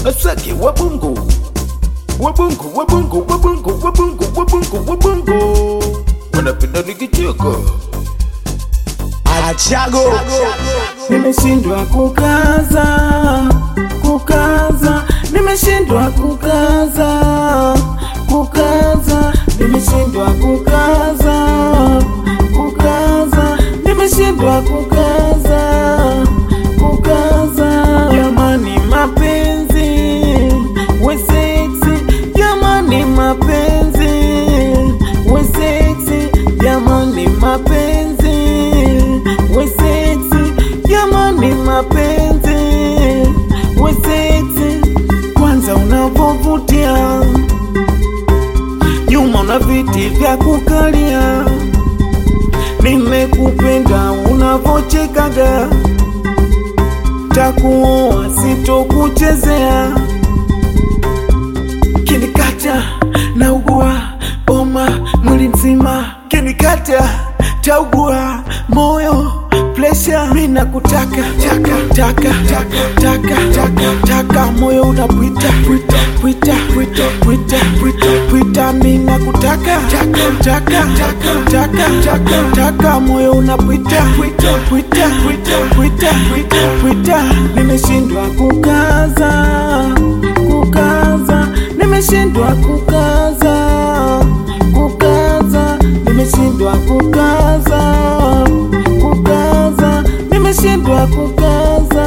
asake wabungu wabungu wabungu wabungu wabungu wabungu wabungu wanapenda nikicheka Achago nimeshindwa kukaza kukaza nimeshindwa kukaza kukaza nimeshindwa kukaza kukaza nimeshindwa kukaza kukaza jamani mapenzi we sexy jamani mapenzi we sexy jamani mapenzi we sexy jamani mapenzi we sexy kwanza unavovutia nyuma una viti vya kukalia nimekupenda unavochekaga takuoa sitokuchezea kinikata na ugua oma mwili mzima kinikata taugua moyo presha mina kutaka taka taka taka taka taka taka moyo unapwita pwita pwita pwita pwita pwita pwita mina kutaka taka taka taka taka taka taka moyo unapwita pwita pwita pwita pwita pwita pwita nimeshindwa kukaza kukaza nimeshindwa kukaza kukaza nimeshindwa kukaza kukaza nimeshindwa kukaza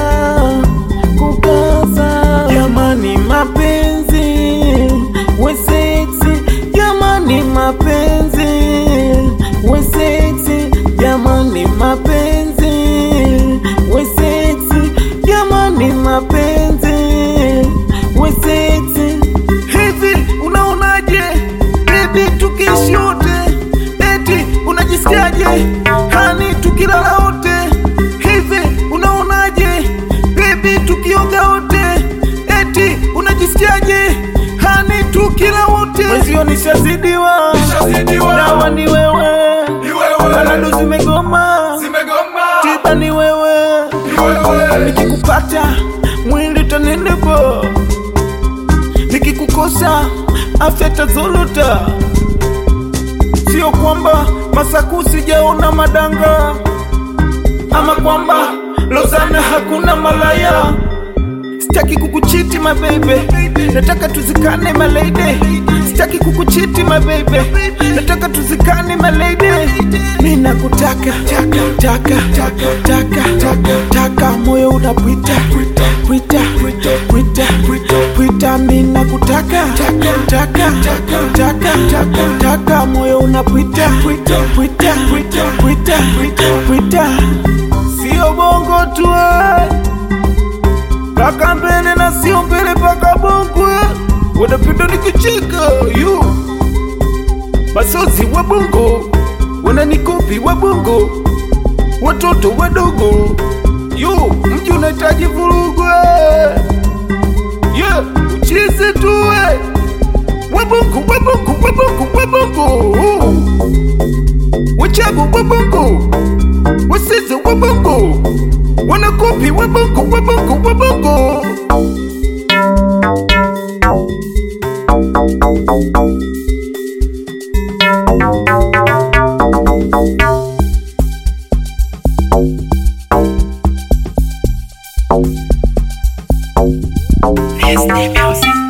kukaza jamani mapenzi we sexy jamani mapenzi we sexy jamani mapenzi we sexy jamani mapenzi we sexy hivi unaonaje bebi tukiishi wote eti unajisikiaje hani tukilala wote hivi unaonaje bebi tukioga wote eti unajisikiaje hani tukila wote mwezio nishazidiwa dawa ni wewe balado zimegoma tiba ni wewe nikikupata mwili tanenepa nikikukosa afya tazorota sio kwamba masaku sijaona madanga ama kwamba lozana hakuna malaya sitaki kukuchiti mabebe nataka tuzikane maleide sitaki kukuchiti mabebe nataka tuzikane maleide mi nakutaka taka taka taka taka taka taka moyo unapwita pwita pwita pwita pwita pwita mi nakutaka taka taka taka taka taka taka moyo unapwita pwita pwita pwita pwita pwita pwita sio bongo tu eh paka mbele na sio mbele paka bongwe wanapenda nikicheka yu masozi wa bongo wananikopi wa bongo watoto wadogo yu mji unahitaji vurugwe yeah, uchizi tuwe wabongo wabongo wabongo wabongo wachago wabongo wasizi wabongo wanakopi wabongo wabongo wabongo It's the music.